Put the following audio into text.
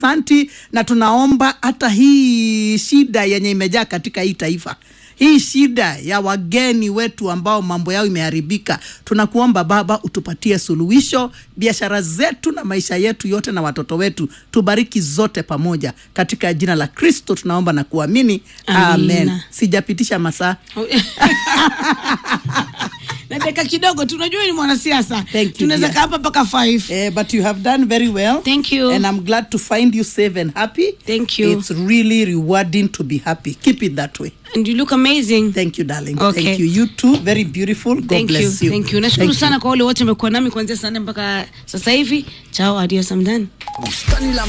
asanti na tunaomba hata hii shida yenye imejaa katika hii taifa hii shida ya wageni wetu ambao mambo yao imeharibika tunakuomba baba utupatie suluhisho biashara zetu na maisha yetu yote na watoto wetu tubariki zote pamoja katika jina la kristo tunaomba na kuamini Amina. amen sijapitisha masaa na dakika kidogo tunajua ni mwanasiasa Thank you, tunaweza dear. kaa hapa mpaka 5 Eh, but you have done very well. Thank you. And I'm glad to find you safe and happy. Thank you. It's really rewarding to be happy. Keep it that way. and you look amazing Thank you, darling. Okay. Thank you. You too. Very beautiful. God Thank you. bless you. Thank you. Nashukuru Thank you. sana kwa wale wote wamekuwa nami kuanzia saa nne mpaka sasa hivi. Chao, adios, I'm done. Bustani la